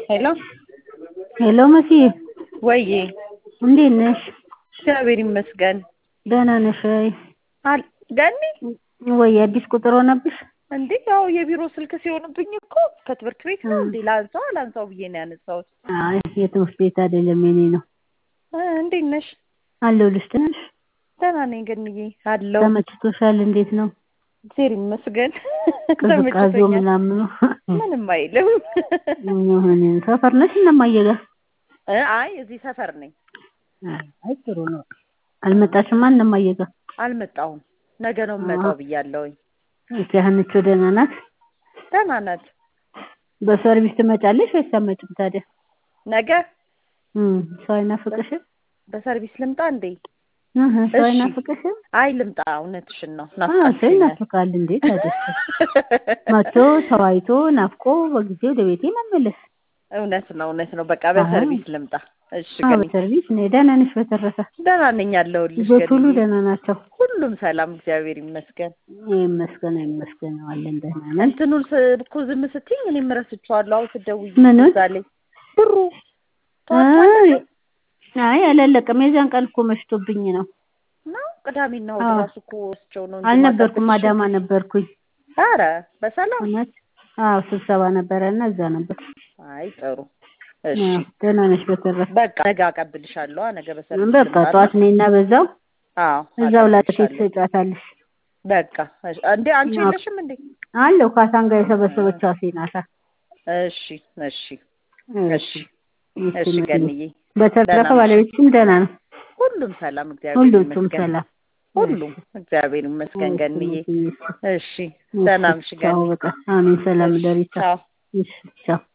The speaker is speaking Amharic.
ሄሎ ሄሎ መሲ ወይዬ እንዴት ነሽ? እግዚአብሔር ይመስገን። ደህና ነሽ ወይ? አል ገኒ ወይ አዲስ ቁጥር ሆነብሽ? እንዴ ያው የቢሮ ስልክ ሲሆንብኝ እኮ ከትምህርት ቤት ነው እንዴ ላንሳው አላንሳው ብዬ ነው ያነሳሁት። አይ የትምህርት ቤት አይደለም የኔ ነው። እ እንዴት ነሽ? አለሁልሽ። ደህና ነሽ? ደህና ነኝ ገንዬ አለው። ተመችቶሻል? እንዴት ነው እግዚአብሔር ይመስገን ቅዝቃዜው ተመችቶኛል። ምናምኑ? ምንም አይልም። ምን ሰፈር ነሽ? እነማየ ጋር? እ አይ እዚህ ሰፈር ነኝ። አይ ጥሩ ነው። አልመጣሽማ እነማየ ጋር? አልመጣሁም። ነገ ነው የምመጣው ብያለሁኝ። እሺ ሀንቾ ደህና ናት? ደህና ናት። በሰርቪስ ትመጫለሽ ወይስ አትመጭም ታዲያ? ነገ እም ሰው አይናፍቅሽም? በሰርቪስ ልምጣ እንዴ? እህ ሰው እሺ። አይናፍቅሽም? አይ ልምጣ። እውነትሽን ነው። አዎ ሰው ናፍቃችሁኛል። ይናፍቃል እንዴ ታዲያ መቶ ተዋይቶ ናፍቆ በጊዜ ወደ ቤቴ መመለስ። እውነት ነው እውነት ነው። በቃ በሰርቪስ ልምጣ። እሺ አዎ ገኒ በሰርቪስ እኔ ደህና ነሽ? በተረፈ ደህና ነኝ ያለሁልሽ ልጆች ሁሉ ገኒዬ። ደህና ናቸው? ሁሉም ሰላም እግዚአብሔር ይመስገን። ይመስገን ይመስገን አለን ደህና ነን። እንትኑን ስ- እኮ ዝም ስትይኝ እኔም ረስቼዋለሁ። አሁን ስትደውይ ምኑን? እዛ ላይ ብሩ አይ አይ አላለቀም። የዛን ቀን እኮ መሽቶብኝ ነው። ነው ቅዳሜና እሑድ አዎ። እራሱ እኮ ወስቸው ነው እንጂ አልነበርኩም፣ ማጠብቅሽ። አዳማ ነበርኩኝ። ኧረ በሰላም እውነት አዎ ስብሰባ ነበረ እና እዛ ነበር። አይ ጥሩ እሺ አዎ፣ ደህና ነሽ? በተረፈ በቃ ነገ አቀብልሻለሁ ነገ በሰርቪስ በቃ ልምጣና ጠዋት ነኝና በዛው አዎ እዛው ላጤ አቀብልሻለሁ። ትሰጫታለሽ። በቃ እሺ። እንዴ አንቺ አዎ። የለሽም እንዴ አለው ካሳን ጋር የሰበሰበችው አሴ ናታ። እሺ እሺ እሺ እሺ እሺ ገንዬ በተረፈ ደህና ነሽ? ባለቤትሽም ደህና ነው? ሁሉም ሰላም እግዚአብሔር ሁሉም ይመስገን ሰላም? ሁሉም እግዚአብሔር ይመስገን ገንዬ እሺ፣ እሺ ሰላም እሺ ቻው፣ ገኒ በቃ አሜን። ሰላም እሺ፣ ደሪቻ ቻው እሺ ቻው